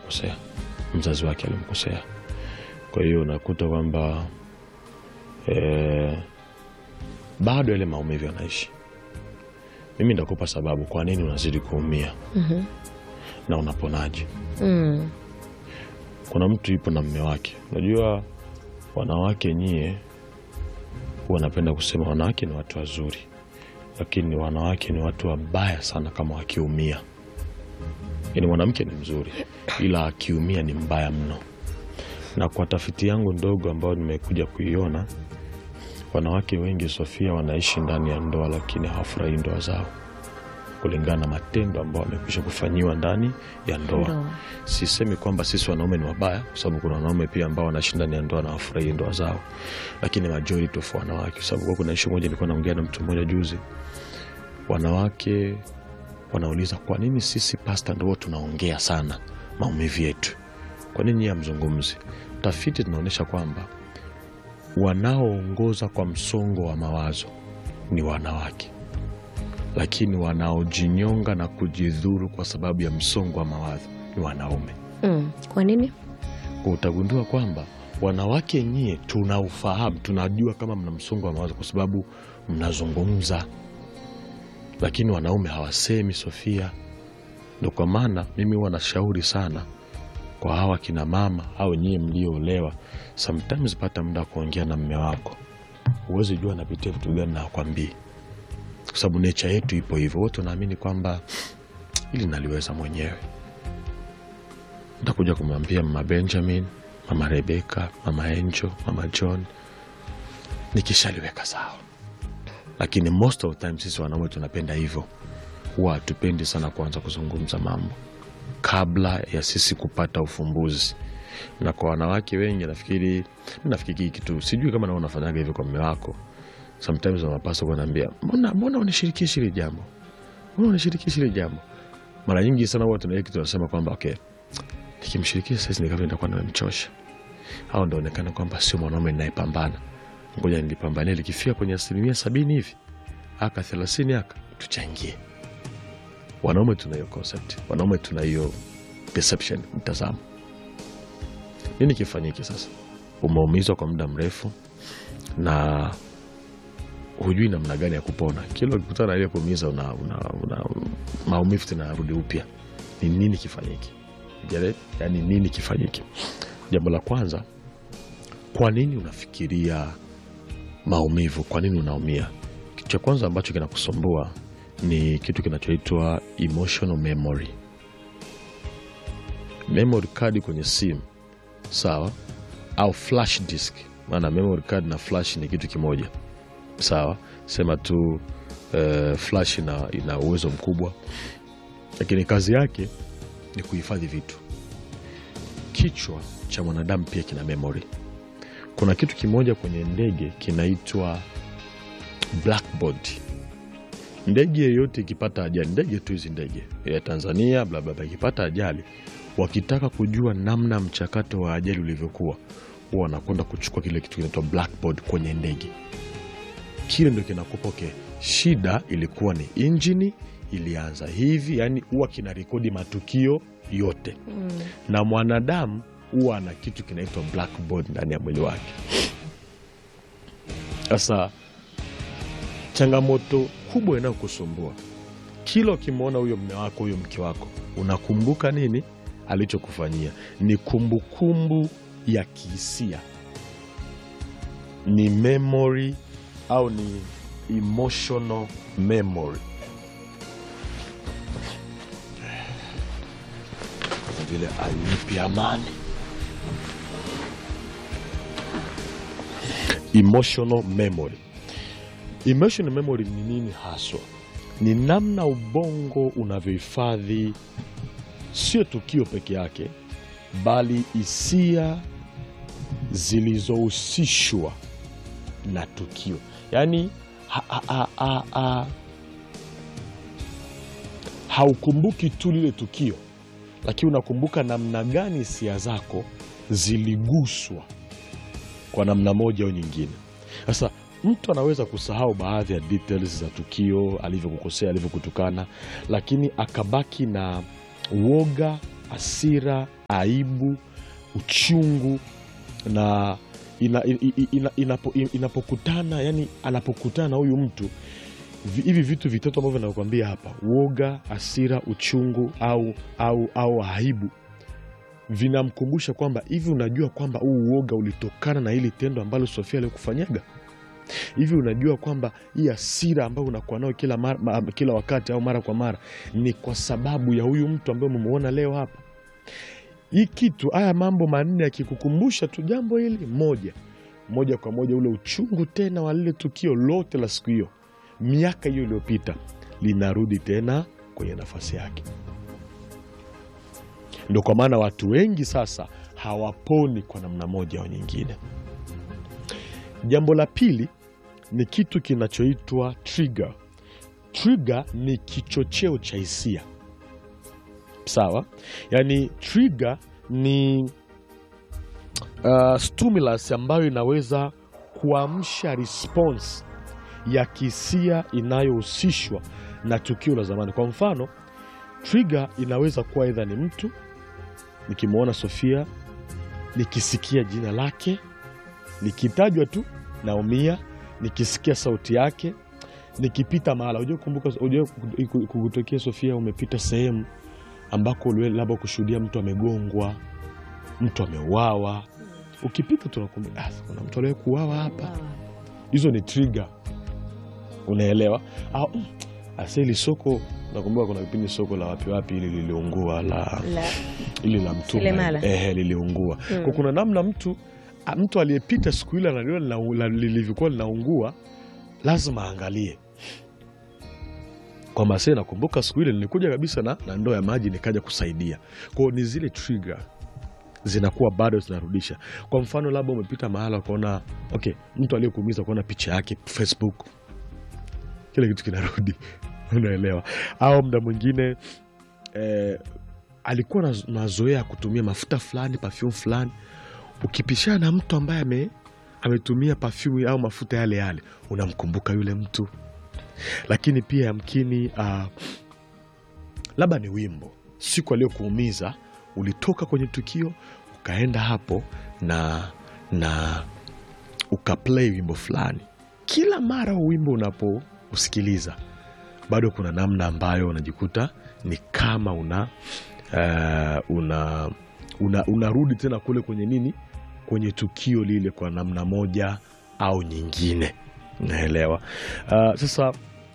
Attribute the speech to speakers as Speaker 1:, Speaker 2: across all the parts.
Speaker 1: alimkosea, mzazi wake alimkosea. Kwa hiyo unakuta kwamba eh, bado yale maumivu yanaishi. Mimi ndakupa sababu kwa nini unazidi kuumia
Speaker 2: Mhm.
Speaker 1: na unaponaje.
Speaker 2: Mm.
Speaker 1: Kuna mtu yupo na mme wake. Unajua wanawake nyie, huwa napenda kusema wanawake ni watu wazuri, lakini wanawake ni watu wabaya sana kama wakiumia. Yaani mwanamke ni mzuri, ila akiumia ni mbaya mno. Na kwa tafiti yangu ndogo ambayo nimekuja kuiona, wanawake wengi Sofia, wanaishi ndani ya ndoa, lakini hawafurahii ndoa zao kulingana na matendo ambayo wamekwisha kufanyiwa ndani ya ndoa.
Speaker 2: Ndoa.
Speaker 1: Sisemi kwamba sisi wanaume ni wabaya, kwa sababu kuna wanaume pia ambao wanaishi ndani ya ndoa na wafurahii ndoa zao, lakini majority of wanawake, kwa sababu kuna ishu moja nilikuwa naongea na mtu mmoja juzi, wanawake wanauliza kwa nini sisi pasta ndio tunaongea sana maumivu yetu, kwa nini nyie hamzungumzi? Tafiti zinaonyesha kwamba wanaoongoza kwa msongo wa mawazo ni wanawake, lakini wanaojinyonga na kujidhuru kwa sababu ya msongo wa mawazo ni wanaume.
Speaker 2: Mm. Kwa nini?
Speaker 1: Kwa utagundua kwamba wanawake nyie tuna ufahamu, tunajua kama mna msongo wa mawazo kwa sababu mnazungumza, lakini wanaume hawasemi. Sofia, ndo kwa maana mimi huwa nashauri sana kwa hawa kina mama au nyie mlioolewa, sometimes pata muda wa kuongea na mme wako. Huwezi jua anapitia vitu gani na akwambii, kwa sababu necha yetu ipo hivyo. Wote wanaamini kwamba ili naliweza mwenyewe ntakuja kumwambia mama Benjamin, mama Rebeka, mama Angel, mama John nikishaliweka sawa. Lakini most of the time sisi wanaume tunapenda hivyo, huwa hatupendi sana kuanza kuzungumza mambo kabla ya sisi kupata ufumbuzi. Na kwa wanawake wengi nafikiri, mi nafikiri hii kitu, sijui kama nao unafanyaga hivyo kwa mme wako. Sometimes wanapaswa kunaambia, mbona mbona unishirikishi hili jambo, mbona unishirikishi hili jambo. Mara nyingi sana huwa tuna kitu tunasema kwamba okay, nikimshirikisha saizi nikavyo nitakuwa nimemchosha au ndaonekana kwamba sio mwanaume ninayepambana, ngoja nilipambania, likifika kwenye asilimia sabini hivi aka thelathini aka tuchangie. Wanaume tuna hiyo concept, wanaume tuna hiyo perception, mtazamo. Nini kifanyike sasa? Umeumizwa kwa muda mrefu na hujui namna gani ya kupona. Kila ukikutana na ile kuumiza, una, una, una, maumivu tena yarudi upya. Ni nini kifanyike? Get it? Yani nini kifanyike? Jambo la kwanza, kwa nini unafikiria maumivu? Kwa nini unaumia? Kitu cha kwanza ambacho kinakusumbua ni kitu kinachoitwa emotional memory. Memory card kwenye simu, sawa, au flash disk. Maana memory card na flash ni kitu kimoja, sawa. Sema tu eh, flash ina, ina uwezo mkubwa, lakini kazi yake ni kuhifadhi vitu. Kichwa cha mwanadamu pia kina memory. Kuna kitu kimoja kwenye ndege kinaitwa blackboard. Ndege yeyote ikipata ajali, ndege tu hizi ndege ya Tanzania blablabla, ikipata ajali, wakitaka kujua namna mchakato wa ajali ulivyokuwa, huwa wanakwenda kuchukua kile kitu kinaitwa blackboard kwenye ndege. Kile ndo kinakupa okay, shida ilikuwa ni injini ilianza hivi, yani huwa kina rekodi matukio yote
Speaker 2: Mm.
Speaker 1: na mwanadamu huwa ana kitu kinaitwa blackboard ndani ya mwili wake. Sasa changamoto kubwa inayokusumbua kila ukimwona huyo mme wako huyo mke wako, unakumbuka nini alichokufanyia? Ni kumbukumbu ya kihisia, ni memory au ni emotional memory. Kama vile alinipi amani. Emotional memory. Emotional memory ni nini haswa? Ni namna ubongo unavyohifadhi sio tukio peke yake, bali hisia zilizohusishwa na tukio. Yaani ha, ha, ha, ha, ha, haukumbuki tu lile tukio, lakini unakumbuka namna gani hisia zako ziliguswa kwa namna moja au nyingine. Sasa mtu anaweza kusahau baadhi ya details za tukio, alivyokukosea, alivyokutukana, lakini akabaki na woga, hasira, aibu, uchungu na ina, ina, ina, inapo, inapokutana yani anapokutana na huyu mtu vi- hivi vitu vitatu ambavyo nakwambia hapa, woga, hasira, uchungu au, au, au aibu vinamkumbusha kwamba hivi, unajua kwamba huu uoga ulitokana na hili tendo ambalo Sofia alikufanyaga hivi unajua kwamba hii hasira ambayo unakuwa nayo kila, mara, ma, kila wakati au mara kwa mara ni kwa sababu ya huyu mtu ambaye umemuona leo hapa. Hii kitu, haya mambo manne yakikukumbusha tu jambo hili moja moja kwa moja, ule uchungu tena wa lile tukio lote la siku hiyo, miaka hiyo iliyopita, linarudi tena kwenye nafasi yake. Ndo kwa maana watu wengi sasa hawaponi kwa namna moja au nyingine. Jambo la pili ni kitu kinachoitwa trigger. Trigger ni kichocheo cha hisia, sawa? Yaani trigger ni uh, stimulus ambayo inaweza kuamsha response ya kihisia inayohusishwa na tukio la zamani. Kwa mfano, trigger inaweza kuwa aidha ni mtu, nikimwona Sofia, nikisikia jina lake, nikitajwa tu naumia, nikisikia sauti yake, nikipita mahala. Unajua kumbuka, unajua kukutokea Sofia, umepita sehemu ambako uliwe labda kushuhudia mtu amegongwa, mtu ameuawa, ukipita tunakumbuka, ah, kuna mtu aliwahi kuuawa hapa. Hizo ni trigger, unaelewa? Au mm, asa ili soko, nakumbuka kuna kipindi soko la wapi wapi ili liliungua la
Speaker 2: La,
Speaker 1: ili la mtume
Speaker 2: Selemala.
Speaker 1: ehe, liliungua
Speaker 2: Mm.
Speaker 1: kwa kuna namna mtu a- mtu aliyepita siku ile analiona lina- la- lilivyokuwa linaungua lazima aangalie kwamba se nakumbuka siku ile nilikuja kabisa na, na ndoo ya maji nikaja kusaidia kwao ni zile trigger zinakuwa bado zinarudisha kwa mfano labda umepita mahala ukaona okay mtu aliyekuumiza ukaona picha yake facebook kile kitu kinarudi unaelewa au mda mwingine eh, alikuwa na mazoea ya kutumia mafuta fulani perfume fulani ukipishana na mtu ambaye ame, ametumia perfume au mafuta yale yale unamkumbuka yule mtu lakini pia yamkini uh, labda ni wimbo siku aliyokuumiza ulitoka kwenye tukio ukaenda hapo na na ukaplay wimbo fulani kila mara huu wimbo unapousikiliza bado kuna namna ambayo unajikuta ni kama una uh, una una- unarudi tena kule kwenye nini kwenye tukio lile kwa namna moja au nyingine naelewa uh, sasa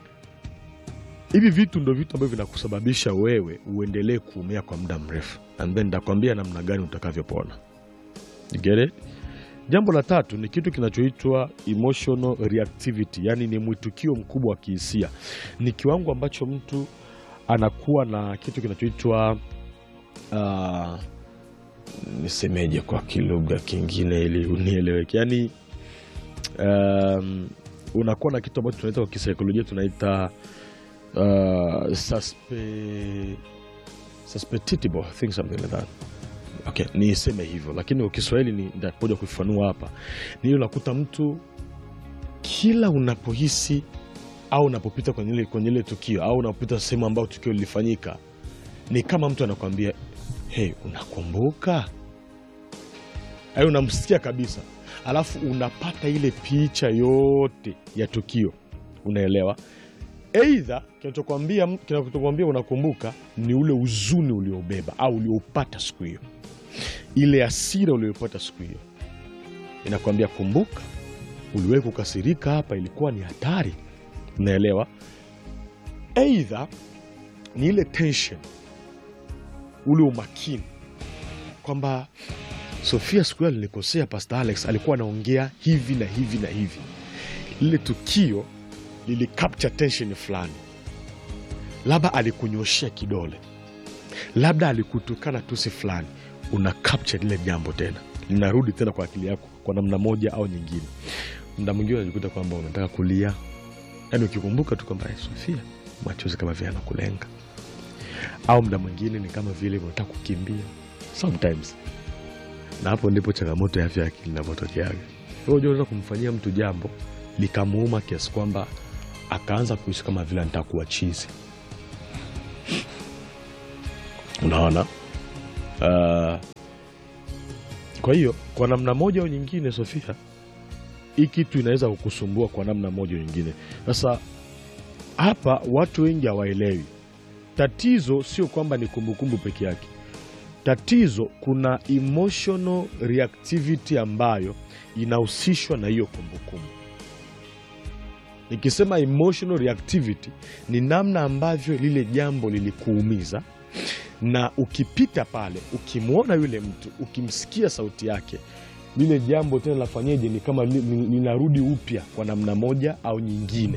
Speaker 1: hivi vitu ndo vitu ambavyo vinakusababisha wewe uendelee kuumia kwa muda mrefu and then nitakwambia namna gani utakavyopona You get it? jambo la tatu ni kitu kinachoitwa emotional reactivity yaani ni mwitikio mkubwa wa kihisia ni kiwango ambacho mtu anakuwa na kitu kinachoitwa uh, nisemeje kwa kilugha kingine ili unieleweke yaani um, unakuwa na kitu ambacho tunaita kwa kisaikolojia tunaita uh, suspe, suspectable, I think something like that okay, niseme hivyo lakini kwa kiswahili ni nitakuja kuifanua hapa ni ile unakuta mtu kila unapohisi au unapopita kwenye ile kwenye ile tukio au unapopita sehemu ambayo tukio lilifanyika ni kama mtu anakwambia hey, unakumbuka ai unamsikia kabisa alafu unapata ile picha yote ya tukio unaelewa eidha kinachokwambia kinachokwambia unakumbuka ni ule uzuni uliobeba au ulioupata siku hiyo ile asira ulioipata siku hiyo inakwambia kumbuka uliwahi kukasirika hapa ilikuwa ni hatari unaelewa eidha ni ile tension ule umakini kwamba sofia siku hiyo alinikosea pastor alex alikuwa anaongea hivi na hivi na hivi lile tukio lili capture tension fulani labda alikunyoshea kidole labda alikutukana tusi fulani una capture lile jambo tena linarudi tena kwa akili yako kwa namna moja au nyingine mda mwingine unajikuta kwamba unataka kulia yaani ukikumbuka tu kwamba "Eh, sofia machozi kama vile anakulenga au mda mwingine ni kama vile unataka kukimbia sometimes na hapo ndipo changamoto ya afya ya akili inavyotokeaga Wewe unajua unaweza kumfanyia mtu jambo likamuuma kiasi kwamba akaanza kuishi kama vile anataka kuwa chizi unaona Uh, kwa hiyo kwa namna moja au nyingine, Sofia, hii kitu inaweza kukusumbua kwa namna moja au nyingine. Sasa hapa watu wengi hawaelewi. Tatizo sio kwamba ni kumbukumbu peke yake. Tatizo kuna emotional reactivity ambayo inahusishwa na hiyo kumbukumbu. Nikisema emotional reactivity ni namna ambavyo lile jambo lilikuumiza, na ukipita pale, ukimwona yule mtu, ukimsikia sauti yake, lile jambo tena lafanyeje? Ni kama li- li- linarudi upya kwa namna moja au nyingine.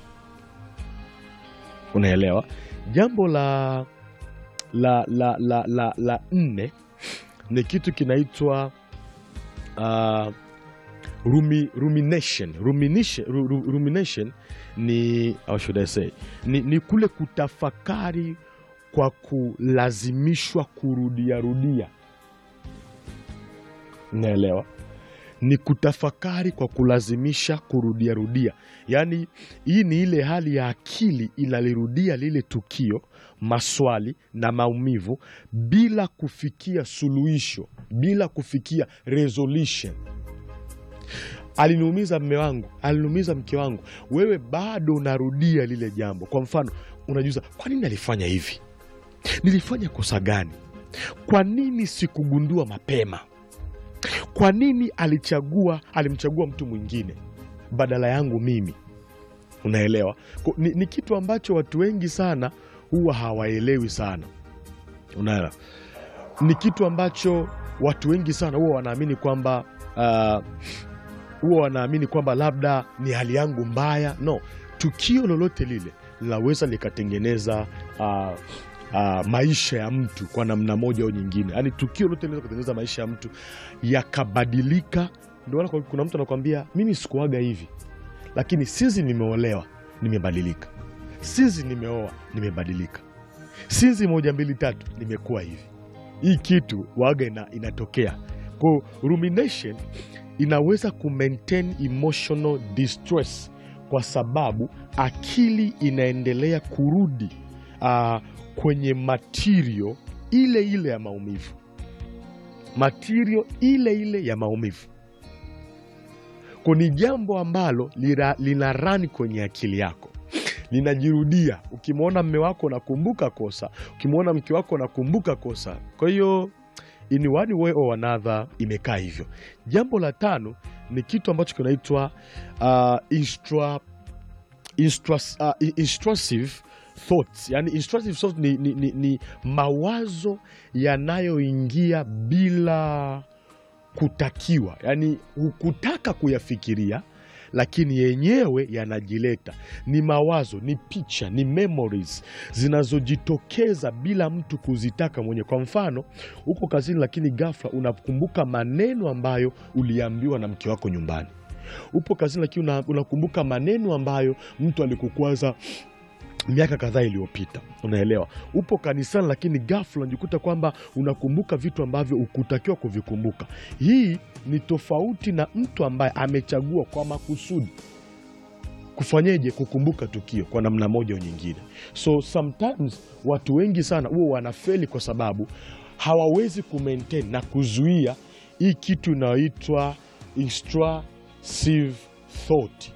Speaker 1: Unaelewa? Jambo la la la la la, la nne ni kitu kinaitwa uh, rumi, rumination. Rumination, ru, ru, rumination ni how should I say ni, ni kule kutafakari kwa kulazimishwa kurudia rudia. Unaelewa? Ni kutafakari kwa kulazimisha kurudia rudia. Yaani, hii ni ile hali ya akili inalirudia lile tukio, maswali na maumivu bila kufikia suluhisho, bila kufikia resolution. Aliniumiza mme wangu, aliniumiza mke wangu, wewe bado unarudia lile jambo. Kwa mfano, unajiuliza kwa nini alifanya hivi? Nilifanya kosa gani? Kwa nini sikugundua mapema? Kwa nini alichagua alimchagua mtu mwingine badala yangu mimi? Unaelewa? Ko- Ni, ni kitu ambacho watu wengi sana huwa hawaelewi sana. Unaelewa? Ni kitu ambacho watu wengi sana huwa wanaamini kwamba uh, huwa wanaamini kwamba labda ni hali yangu mbaya. No, tukio lolote lile linaweza likatengeneza uh, uh, maisha ya mtu kwa namna moja au nyingine. Yaani tukio lolote linaweza kutengeneza maisha ya mtu yakabadilika. Ndio maana kwa- kuna mtu anakwambia mimi sikuaga hivi, lakini sizi nimeolewa, nimebadilika. Sizi nimeoa, nimebadilika. Sizi moja mbili tatu, nimekuwa hivi. Hii kitu waga ina, inatokea kwa rumination inaweza ku maintain emotional distress kwa sababu akili inaendelea kurudi ah, kwenye material ile ile ya maumivu, material ile ile ya maumivu. Kwa ni jambo ambalo lina, lina run kwenye akili yako linajirudia. Ukimwona mme wako unakumbuka kosa, ukimwona mke wako unakumbuka kosa. Kwa hiyo in one way or another imekaa hivyo. Jambo la tano ni kitu ambacho kinaitwa uh, instra, instra, uh, intrusive thoughts. Yani intrusive thoughts ni, ni, ni, ni mawazo yanayoingia bila kutakiwa, yani hukutaka kuyafikiria lakini yenyewe yanajileta. Ni mawazo, ni picha, ni memories zinazojitokeza bila mtu kuzitaka mwenyewe. Kwa mfano, uko kazini, lakini ghafla unakumbuka maneno ambayo uliambiwa na mke wako nyumbani. Upo kazini, lakini una- unakumbuka maneno ambayo mtu alikukwaza miaka kadhaa iliyopita. Unaelewa? Upo kanisani, lakini ghafla unajikuta kwamba unakumbuka vitu ambavyo ukutakiwa kuvikumbuka. Hii ni tofauti na mtu ambaye amechagua kwa makusudi kufanyeje, kukumbuka tukio kwa namna moja au nyingine. So sometimes watu wengi sana huwa wanafeli kwa sababu hawawezi kumaintain na kuzuia hii kitu inayoitwa intrusive thought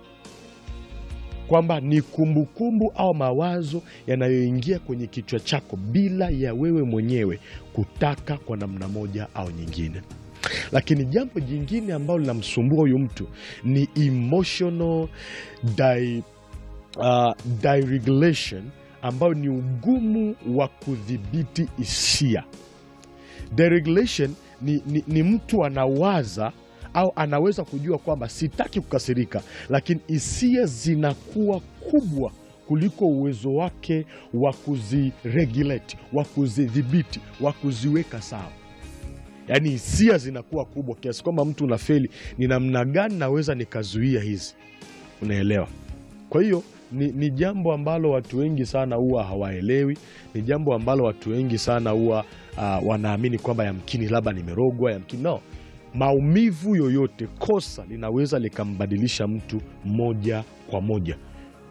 Speaker 1: kwamba ni kumbukumbu au mawazo yanayoingia kwenye kichwa chako bila ya wewe mwenyewe kutaka kwa namna moja au nyingine. Lakini jambo jingine ambalo linamsumbua huyu mtu ni emotional di, uh, dysregulation ambayo ni ugumu wa kudhibiti hisia. Deregulation ni, ni, ni mtu anawaza au anaweza kujua kwamba sitaki kukasirika, lakini hisia zinakuwa kubwa kuliko uwezo wake wa kuziregulate, wa kuzidhibiti, wa kuziweka sawa. Yaani hisia zinakuwa kubwa kiasi kwamba mtu unafeli, ni namna gani naweza nikazuia hizi? Unaelewa? Kwa hiyo ni, ni jambo ambalo watu wengi sana huwa hawaelewi. Ni jambo ambalo watu wengi sana huwa uh, wanaamini kwamba yamkini labda nimerogwa, yamkini no. Maumivu yoyote, kosa linaweza likambadilisha mtu moja kwa moja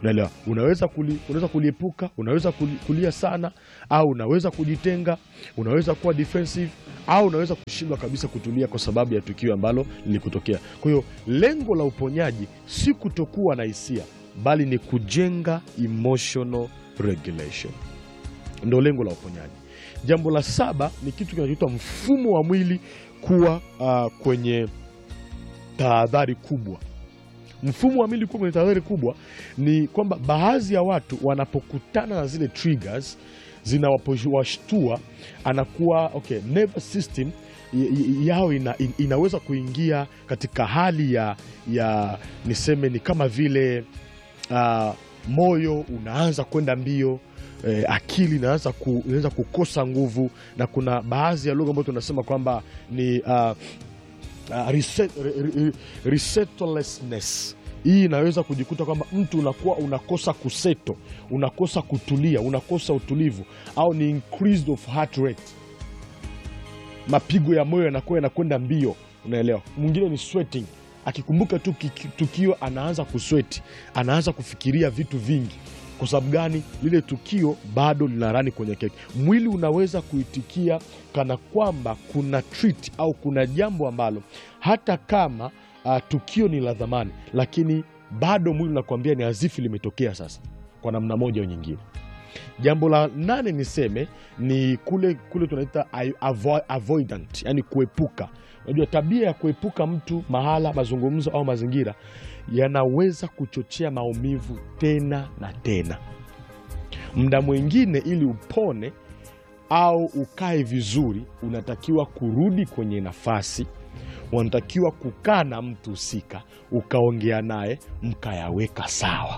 Speaker 1: unaelewa unaweza kuli, unaweza kuliepuka unaweza kuli, kulia sana au unaweza kujitenga unaweza kuwa defensive au unaweza kushindwa kabisa kutulia kwa sababu ya tukio ambalo lilikutokea kwa hiyo lengo la uponyaji si kutokuwa na hisia bali ni kujenga emotional regulation ndo lengo la uponyaji jambo la saba ni kitu kinachoitwa mfumo wa mwili kuwa uh, kwenye tahadhari kubwa mfumo wa mwili kuwa kwenye tahadhari kubwa ni kwamba baadhi ya watu wanapokutana na zile triggers zinawashtua anakuwa okay, nervous system y- y- yao ina, in- inaweza kuingia katika hali ya, ya niseme ni kama vile uh, moyo unaanza kwenda mbio eh, akili inaanza ku, inaanza kukosa nguvu na kuna baadhi ya lugha ambayo tunasema kwamba ni uh, uh, reset, re, re, resettlessness hii inaweza kujikuta kwamba mtu unakuwa unakosa kuseto unakosa kutulia unakosa utulivu au ni increased of heart rate mapigo ya moyo yanakuwa yanakwenda mbio unaelewa mwingine ni sweating akikumbuka tu kiki- tukio anaanza kusweti anaanza kufikiria vitu vingi kwa sababu gani lile tukio bado linarani kwenye keki mwili unaweza kuitikia kana kwamba kuna treat au kuna jambo ambalo hata kama uh, tukio ni la dhamani lakini bado mwili unakuambia ni azifu limetokea sasa kwa namna moja au nyingine jambo la nane niseme ni kule kule tunaita ai- avo, avoidant yani kuepuka unajua tabia ya kuepuka mtu mahala mazungumzo au mazingira yanaweza kuchochea maumivu tena na tena mda mwingine ili upone au ukae vizuri unatakiwa kurudi kwenye nafasi unatakiwa kukaa na mtu husika ukaongea naye mkayaweka sawa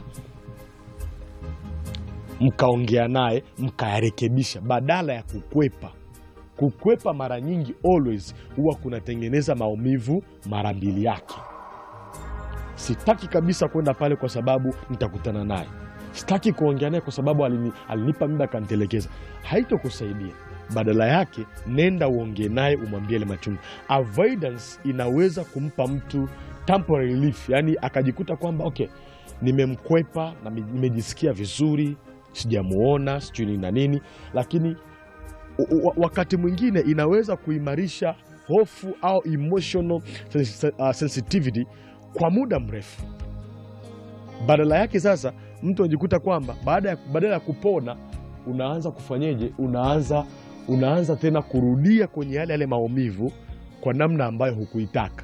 Speaker 1: mkaongea naye mkayarekebisha badala ya kukwepa kukwepa mara nyingi always huwa kunatengeneza maumivu mara mbili yake sitaki kabisa kwenda pale kwa sababu nitakutana naye sitaki kuongea naye kwa sababu alini, alinipa muda akanitelekeza haitokusaidia badala yake nenda uongee naye umwambie ile machungu avoidance inaweza kumpa mtu temporary relief yani akajikuta kwamba okay nimemkwepa na mi- nimejisikia vizuri sijamuona sijui nini na nini lakini u- u- wakati mwingine inaweza kuimarisha hofu au emotional sens- uh, sensitivity kwa muda mrefu badala yake sasa mtu anajikuta kwamba baada ya, badala ya kupona unaanza kufanyeje unaanza unaanza tena kurudia kwenye yale yale maumivu kwa namna ambayo hukuitaka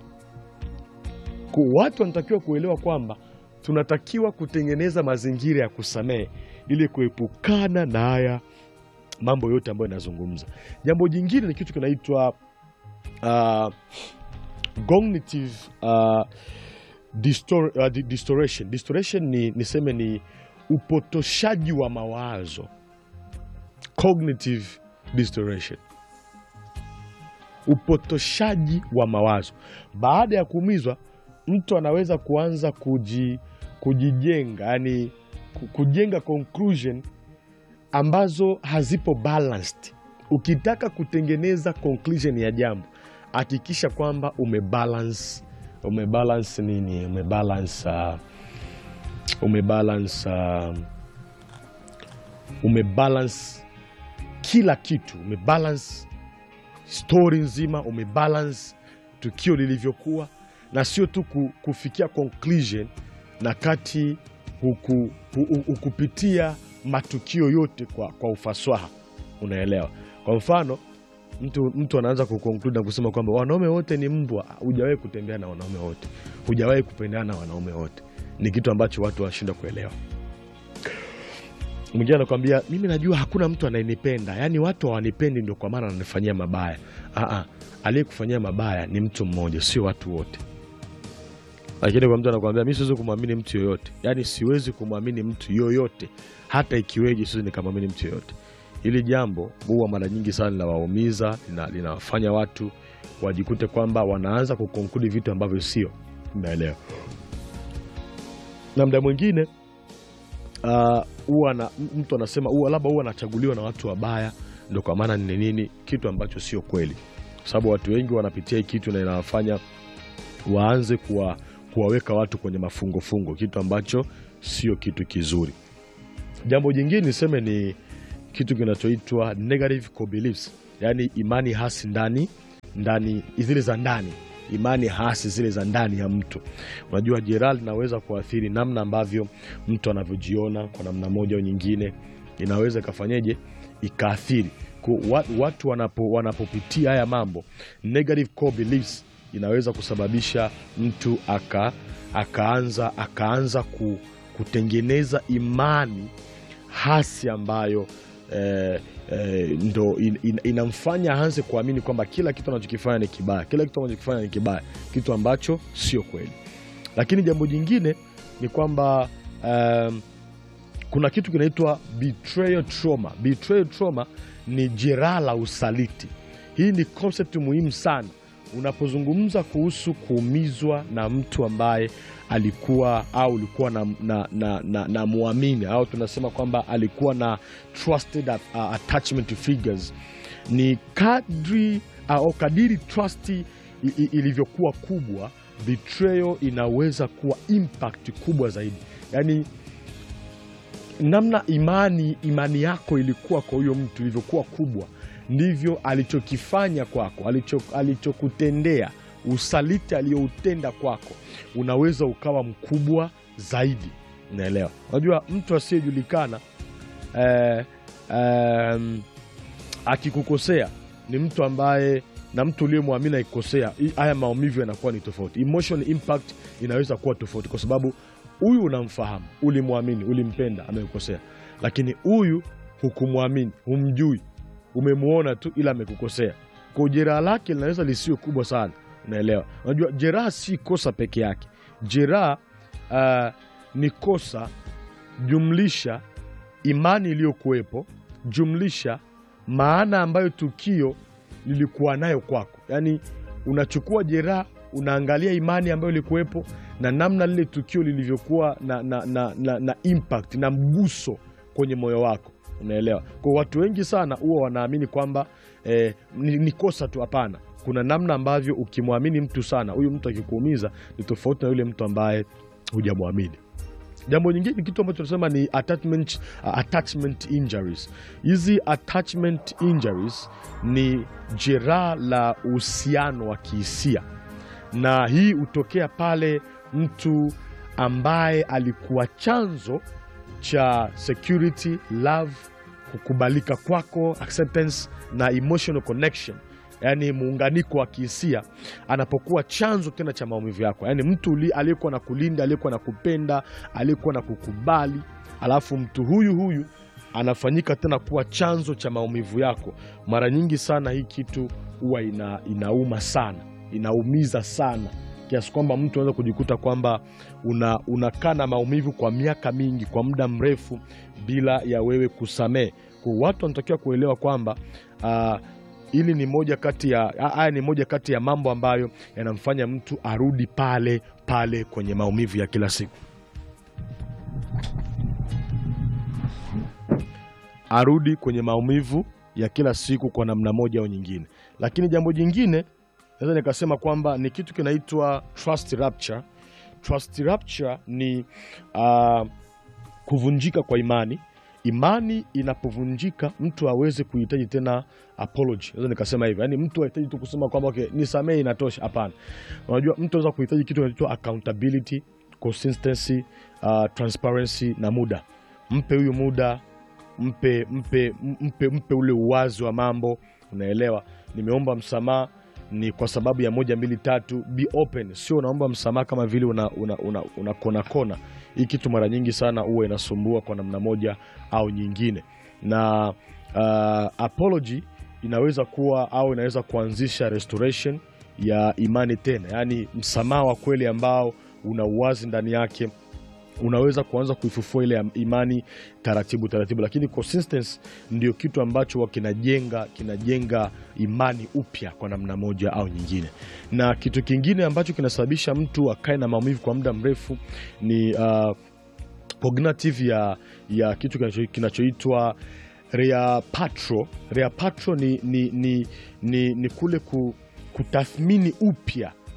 Speaker 1: Kwa watu wanatakiwa kuelewa kwamba tunatakiwa kutengeneza mazingira ya kusamehe ili kuepukana na haya mambo yote ambayo inazungumza jambo jingine ni kitu kinaitwa uh, cognitive uh, distor, uh, di- distortion. Distortion ni niseme ni upotoshaji wa mawazo cognitive distortion upotoshaji wa mawazo baada ya kuumizwa mtu anaweza kuanza kuji, kujijenga yani ku- kujenga conclusion ambazo hazipo balanced ukitaka kutengeneza conclusion ya jambo hakikisha kwamba umebalance umebalance nini umebalance uh, umebalance uh, umebalance kila kitu umebalance stori nzima umebalance tukio lilivyokuwa na sio tu ku- kufikia conclusion na kati huku, hu- hu- hukupitia matukio yote kwa, kwa ufasaha unaelewa kwa mfano mtu, mtu anaanza kuconclude na kusema kwamba wanaume wote ni mbwa hujawahi kutembea na wanaume wote hujawahi kupendana na wanaume wote ni kitu ambacho watu wanashindwa kuelewa mwingine anakwambia mimi najua hakuna mtu anayenipenda yaani watu hawanipendi ndio kwa maana ananifanyia mabaya Aa, aliyekufanyia mabaya ni mtu mmoja sio watu wote lakini kwa mtu anakwambia mi siwezi kumwamini mtu yoyote yaani siwezi kumwamini mtu yoyote hata ikiweje siwezi nikamwamini mtu yoyote hili jambo huwa mara nyingi sana linawaumiza lina- linawafanya watu wajikute kwamba wanaanza kukonkludi vitu ambavyo sio unaelewa na mda mwingine ah, huwa na mtu anasema huwa labda huwa anachaguliwa na watu wabaya ndo kwa maana ni nini kitu ambacho sio kweli kwa sababu watu wengi wanapitia hii kitu na inawafanya waanze kuwa, kuwaweka watu kwenye mafungofungo kitu ambacho sio kitu kizuri. Jambo jingine niseme ni kitu kinachoitwa negative core beliefs, yaani imani hasi ndani ndani, zile za ndani, imani hasi zile za ndani ya mtu. Unajua, jeraha linaweza kuathiri namna ambavyo mtu anavyojiona kwa namna moja au nyingine, inaweza ikafanyeje, ikaathiri Ku- wa- watu wanapo, wanapopitia haya mambo negative core beliefs inaweza kusababisha mtu aka, akaanza, akaanza ku, kutengeneza imani hasi ambayo eh, eh, ndo in, in, inamfanya aanze kuamini kwamba kila kitu anachokifanya ni kibaya, kila kitu anachokifanya ni kibaya, kitu ambacho sio kweli. Lakini jambo jingine ni kwamba um, kuna kitu kinaitwa betrayal trauma. Betrayal trauma ni jeraha la usaliti. Hii ni concept muhimu sana unapozungumza kuhusu kuumizwa na mtu ambaye alikuwa au ulikuwa na, na, na, na, na muamini au tunasema kwamba alikuwa na trusted uh, attachment figures. Ni kadri au kadiri trust i- i- ilivyokuwa kubwa, betrayal inaweza kuwa impact kubwa zaidi, yaani namna imani imani yako ilikuwa kwa huyo mtu ilivyokuwa kubwa ndivyo alichokifanya kwako alicho, alichokutendea usaliti aliyoutenda kwako unaweza ukawa mkubwa zaidi unaelewa unajua mtu asiyejulikana eh, em, akikukosea ni mtu ambaye na mtu uliyemwamini akikosea hii- haya maumivu yanakuwa ni tofauti emotional impact inaweza kuwa tofauti kwa sababu huyu unamfahamu ulimwamini ulimpenda amekukosea lakini huyu hukumwamini humjui umemwona tu ila amekukosea kwa jeraha lake linaweza lisiwe kubwa sana unaelewa unajua jeraha si kosa peke yake jeraha uh, ni kosa jumlisha imani iliyokuwepo jumlisha maana ambayo tukio lilikuwa nayo kwako yaani unachukua jeraha unaangalia imani ambayo ilikuwepo na namna lile tukio lilivyokuwa na, na, na, na, na impact na mguso kwenye moyo wako unaelewa kwa watu wengi sana huwa wanaamini kwamba eh, ni, ni kosa tu hapana kuna namna ambavyo ukimwamini mtu sana huyu mtu akikuumiza ni tofauti na yule mtu ambaye hujamwamini jambo nyingine ni kitu ambacho tunasema ni attachment, uh, attachment injuries hizi attachment injuries ni jeraha la uhusiano wa kihisia na hii hutokea pale mtu ambaye alikuwa chanzo cha security love kukubalika kwako acceptance na emotional connection yaani muunganiko wa kihisia anapokuwa chanzo tena cha maumivu yako yaani mtu uli- aliyekuwa na kulinda aliyekuwa na kupenda aliyekuwa na kukubali alafu mtu huyu huyu anafanyika tena kuwa chanzo cha maumivu yako mara nyingi sana hii kitu huwa ina, inauma sana inaumiza sana kiasi kwamba mtu anaweza kujikuta kwamba una, unakaa na maumivu kwa miaka mingi kwa muda mrefu bila ya wewe kusamehe kwa watu wanatakiwa kuelewa kwamba ah, hili ni moja kati ya ah, haya ni moja kati ya mambo ambayo yanamfanya mtu arudi pale pale kwenye maumivu ya kila siku arudi kwenye maumivu ya kila siku kwa namna moja au nyingine lakini jambo jingine naweza nikasema kwamba ni kitu kinaitwa trust rupture trust rupture ni uh, kuvunjika kwa imani imani inapovunjika mtu aweze kuhitaji tena apology naweza nikasema hivyo yaani mtu ahitaji tu kusema kwamba okay, nisamehe inatosha hapana unajua mtu anaweza kuhitaji kitu kinaitwa accountability consistency uh, transparency na muda mpe huyu muda mpe mpe mpe, mpe ule uwazi wa mambo unaelewa nimeomba msamaha ni kwa sababu ya moja mbili tatu be open sio unaomba msamaha kama vile una, una, una, una kona kona hii kitu mara nyingi sana huwa inasumbua kwa namna moja au nyingine na uh, apology inaweza kuwa au inaweza kuanzisha restoration ya imani tena yaani msamaha wa kweli ambao una uwazi ndani yake unaweza kuanza kuifufua ile imani taratibu taratibu, lakini consistency ndio kitu ambacho huwa kinajenga kinajenga imani upya kwa namna moja au nyingine. Na kitu kingine ambacho kinasababisha mtu akae na maumivu kwa muda mrefu ni uh, cognitive ya, ya kitu kinacho- kinachoitwa reapatro. Reapatro ni, ni, ni, ni, ni kule ku, kutathmini upya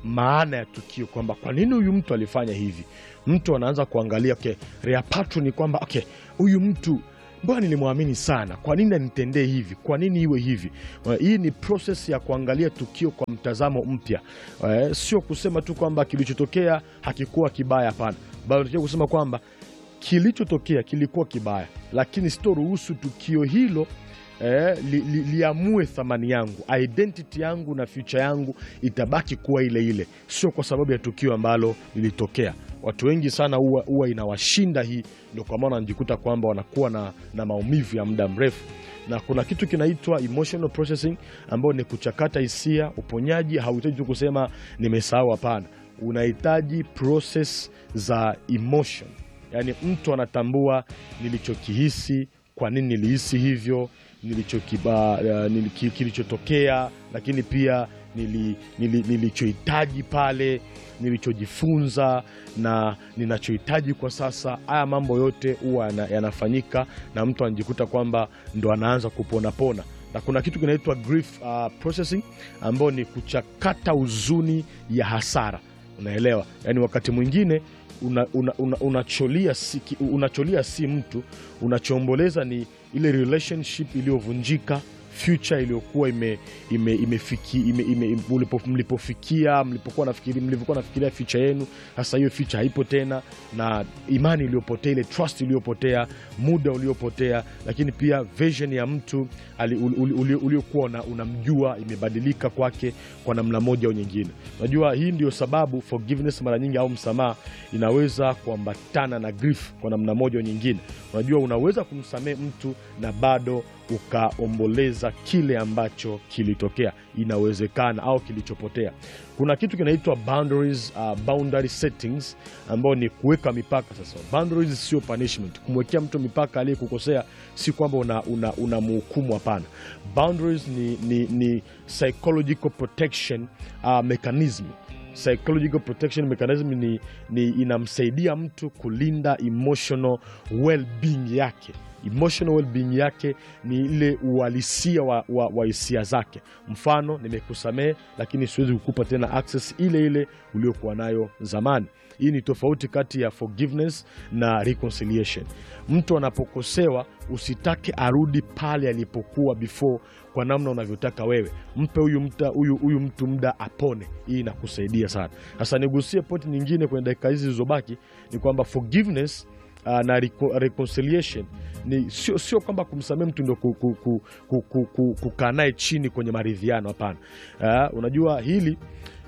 Speaker 1: maana ya tukio kwamba kwa nini huyu mtu alifanya hivi. Mtu anaanza kuangalia okay, reapatu ni kwamba okay, huyu mtu mbona nilimwamini sana, kwa nini anitendee hivi, kwa nini iwe hivi? Eh, Hii ni proses ya kuangalia tukio kwa mtazamo mpya, Eh, sio kusema tu kwamba kilichotokea hakikuwa kibaya. Hapana, bali tunataka kusema kwamba kilichotokea kilikuwa kibaya, lakini sitoruhusu tukio hilo eh, li, li, liamue thamani yangu, identity yangu na future yangu itabaki kuwa ile ile, sio kwa sababu ya tukio ambalo lilitokea. Watu wengi sana huwa huwa inawashinda hii, ndio kwa maana wanajikuta kwamba wanakuwa na, na maumivu ya muda mrefu na kuna kitu kinaitwa emotional processing ambayo ni kuchakata hisia. Uponyaji hauhitaji tu kusema nimesahau, hapana, unahitaji process za emotion, yaani mtu anatambua nilichokihisi, kwa nini nilihisi hivyo, nilichokiba, uh, niliki- kilichotokea, lakini pia nili, nili, nilichohitaji pale, nilichojifunza na ninachohitaji kwa sasa. Haya mambo yote huwa yana- yanafanyika na mtu anajikuta kwamba ndo anaanza kuponapona na kuna kitu kinaitwa grief uh, processing ambao ni kuchakata huzuni ya hasara. Unaelewa, yaani wakati mwingine unacholia una, una, unacholia si, ki- unacholia si mtu, unachoomboleza ni ile relationship iliyovunjika future iliyokuwa ime, ime, imefiki, ime, ime, ime, ulipo, mlipofikia mlipokuwa nafikiri mlivyokuwa nafikiria future yenu, sasa hiyo future haipo tena, na imani iliyopotea, ile trust iliyopotea, muda uliopotea, lakini pia vision ya mtu ali- uli- uli- uli- uliokuwa una- unamjua imebadilika kwake kwa namna moja au nyingine. Unajua, hii ndio sababu forgiveness mara nyingi au msamaha inaweza kuambatana na grief kwa namna moja au nyingine. Unajua, unaweza kumsamehe mtu na bado ukaomboleza kile ambacho kilitokea, inawezekana au kilichopotea. Kuna kitu kinaitwa boundaries, uh, boundary settings ambao ni kuweka mipaka. Sasa boundaries sio punishment. Kumwekea mtu mipaka aliyekukosea si kwamba unamhukumu una, una mhukumu, hapana. Boundaries ni, ni, ni psychological protection uh, mechanism psychological protection mechanism ni, ni inamsaidia mtu kulinda emotional well-being yake. Emotional well-being yake ni ile uhalisia wa, wa, wa hisia zake. Mfano, nimekusamehe lakini siwezi kukupa tena access ile ile uliokuwa nayo zamani. Hii ni tofauti kati ya forgiveness na reconciliation. Mtu anapokosewa usitake arudi pale alipokuwa before kwa namna unavyotaka wewe. Mpe huyu mta- huyu huyu mtu muda apone. Hii inakusaidia sana. Sasa nigusie point nyingine kwenye dakika hizi zilizobaki ni kwamba forgiveness uh, na reco- reconciliation ni sio, sio kwamba kumsamehe mtu ndio ku- ku- ku- ku- ku- ku- kukaa naye chini kwenye maridhiano. Hapana. Uh, unajua hili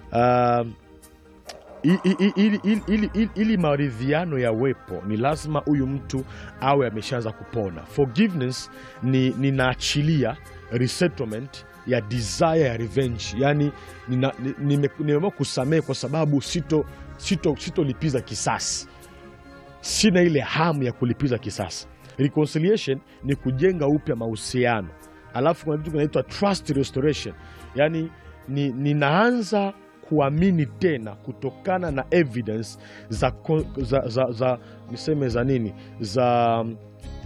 Speaker 1: uh, i- i- i- ili, ili, ili, ili, ili maridhiano yawepo ni lazima huyu mtu awe ameshaanza kupona. Forgiveness ni ninaachilia resettlement ya desire ya revenge, yani nina- ni- nime- nimeamua kusamehe kwa sababu sito sito sitolipiza kisasi, sina ile hamu ya kulipiza kisasi. Reconciliation ni kujenga upya mahusiano, alafu kuna kitu kinaitwa trust restoration, yani ni, ninaanza kuamini tena kutokana na evidence za, ko- za, za, za niseme za nini za um,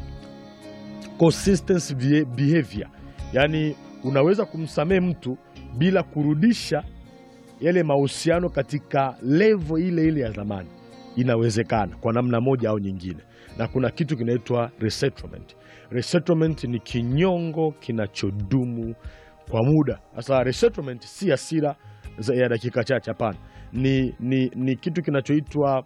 Speaker 1: consistent beha- behavior, yaani unaweza kumsamehe mtu bila kurudisha yale mahusiano katika levo ile ile ya zamani. Inawezekana kwa namna moja au nyingine, na kuna kitu kinaitwa resettlement. Resettlement ni kinyongo kinachodumu kwa muda. Sasa resettlement si hasira za- ya dakika chache, hapana. Ni, ni, ni kitu kinachoitwa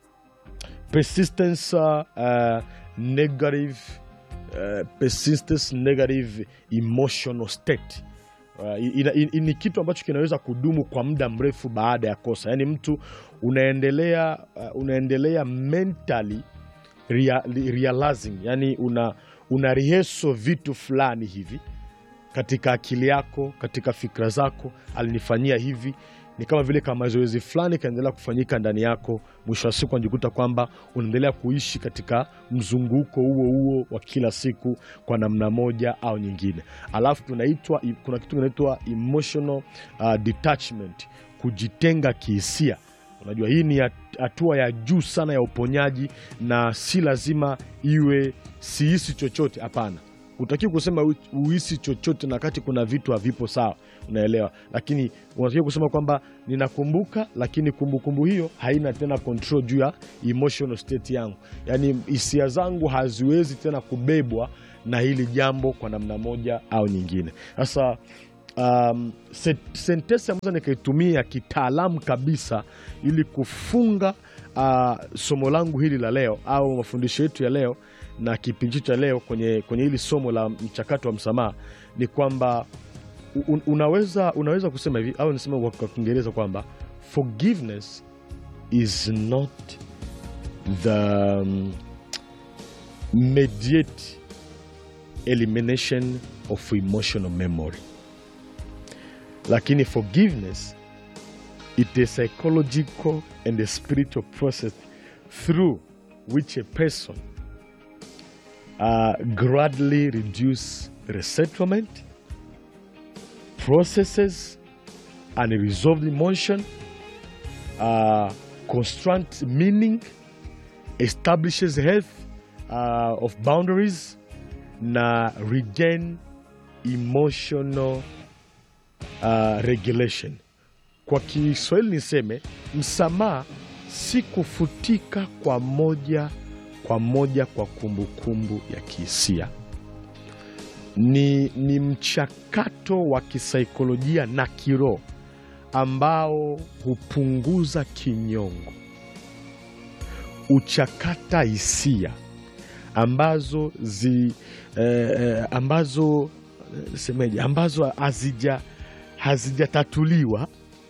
Speaker 1: persistence uh, negative uh, persistence negative emotional state Uh, ina- ina- ni kitu ambacho kinaweza kudumu kwa muda mrefu baada ya kosa, yaani mtu unaendelea uh, unaendelea mentally rea, realizing, yani una, una reheso vitu fulani hivi katika akili yako, katika fikra zako, alinifanyia hivi. Ni kama vile kama mazoezi fulani kaendelea kufanyika ndani yako, mwisho wa siku unajikuta kwamba unaendelea kuishi katika mzunguko huo huo wa kila siku kwa namna moja au nyingine. Alafu tunaitwa, kuna kitu kinaitwa emotional uh, detachment, kujitenga kihisia. Unajua, hii ni hat- hatua ya juu sana ya uponyaji, na si lazima iwe sihisi chochote. Hapana, utaki kusema u- uhisi chochote na kati kuna vitu havipo sawa, unaelewa, lakini unatakiwa kusema kwamba ninakumbuka, lakini kumbukumbu hiyo haina tena control juu ya emotional state yangu, yaani hisia zangu haziwezi tena kubebwa na hili jambo kwa namna moja au nyingine. Sasa um, se- sentensi ambazo nikaitumia kitaalamu kabisa ili kufunga uh, somo langu hili la leo au mafundisho yetu ya leo na kipindi chetu cha leo kwenye, kwenye hili somo la mchakato wa msamaha ni kwamba un, unaweza, unaweza kusema hivi au nisema kwa kwa Kiingereza kwamba forgiveness is not the um, mediate elimination of emotional memory lakini forgiveness it is a psychological and a spiritual process through which a person uh, gradually reduce resettlement processes unresolved emotion uh, construct meaning establishes health uh, of boundaries na regain emotional uh, regulation. Kwa Kiswahili niseme msamaha si kufutika kwa moja kwa moja kwa kumbukumbu ya kihisia, ni, ni mchakato wa kisaikolojia na kiroho ambao hupunguza kinyongo, uchakata hisia ambazo zi, eh, eh, ambazo eh, semeje ambazo hazija hazijatatuliwa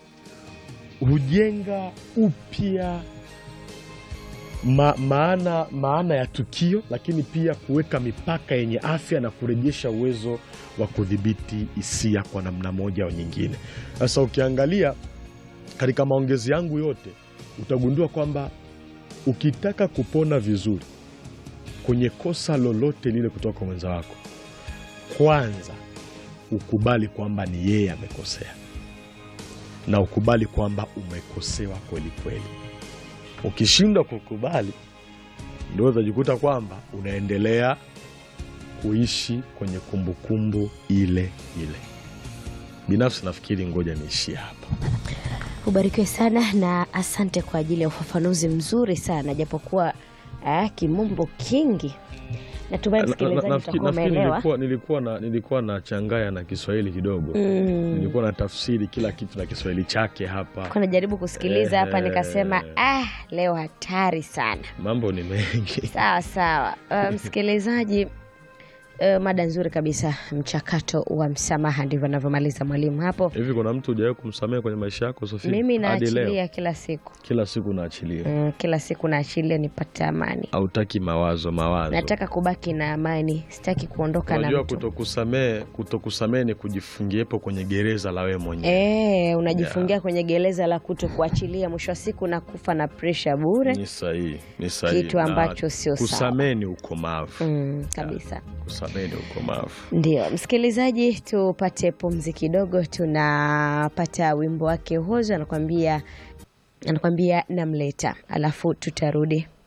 Speaker 1: hujenga upya ma, maana, maana ya tukio, lakini pia kuweka mipaka yenye afya na kurejesha uwezo wa kudhibiti hisia kwa namna moja au nyingine. Sasa ukiangalia katika maongezi yangu yote utagundua kwamba ukitaka kupona vizuri kwenye kosa lolote lile kutoka kwa mwenza wako, kwanza ukubali kwamba ni yeye amekosea na ukubali kwamba umekosewa kweli kweli. Ukishindwa kukubali, ndio utajikuta kwamba unaendelea kuishi kwenye kumbukumbu ile ile. Binafsi nafikiri ngoja niishie hapa.
Speaker 2: Ubarikiwe sana na asante kwa ajili ya ufafanuzi mzuri sana, japokuwa ah, kimombo kingi. Natumai
Speaker 1: Na- na-
Speaker 2: msikilizaji
Speaker 1: nafikiri
Speaker 2: utakuwa
Speaker 1: nafikiri
Speaker 2: umeelewa.
Speaker 1: nilikuwa, nilikuwa na nilikuwa na changaya na Kiswahili kidogo
Speaker 2: Mm.
Speaker 1: nilikuwa na tafsiri kila kitu na Kiswahili chake hapa.
Speaker 2: Kwa najaribu kusikiliza hapa
Speaker 1: Ehe.
Speaker 2: nikasema, ah, leo hatari sana.
Speaker 1: Mambo ni mengi.
Speaker 2: Sawa sawa. Uh, msikilizaji, uh, mada nzuri kabisa, mchakato wa msamaha, ndivyo anavyomaliza mwalimu hapo.
Speaker 1: Hivi kuna mtu hujawahi kumsamehe kwenye maisha yako Sofia?
Speaker 2: Mimi
Speaker 1: Hadi leo
Speaker 2: naachilia kila siku
Speaker 1: kila siku naachilia,
Speaker 2: mm, kila siku naachilia nipate amani.
Speaker 1: hautaki mawazo mawazo.
Speaker 2: Nataka kubaki na amani, sitaki kuondoka na
Speaker 1: Unajua
Speaker 2: mtu.
Speaker 1: kutokusamehe kutokusamehe ni kujifungiepo kwenye gereza la wewe mwenyewe.
Speaker 2: Eh, unajifungia kwenye gereza la kuto kuachilia, mwisho wa siku na kufa na presha bure.
Speaker 1: Ni sahihi, ni sahihi.
Speaker 2: Kitu
Speaker 1: Na
Speaker 2: ambacho sio sawa.
Speaker 1: Kusamehe ni ukomavu.
Speaker 2: Mm, kabisa.
Speaker 1: Kusamehe ni ukomavu.
Speaker 2: Ndio msikilizaji, tupate pumzi kidogo. Tunapata wimbo wake Hozo anakwambia anakwambia namleta, alafu tutarudi.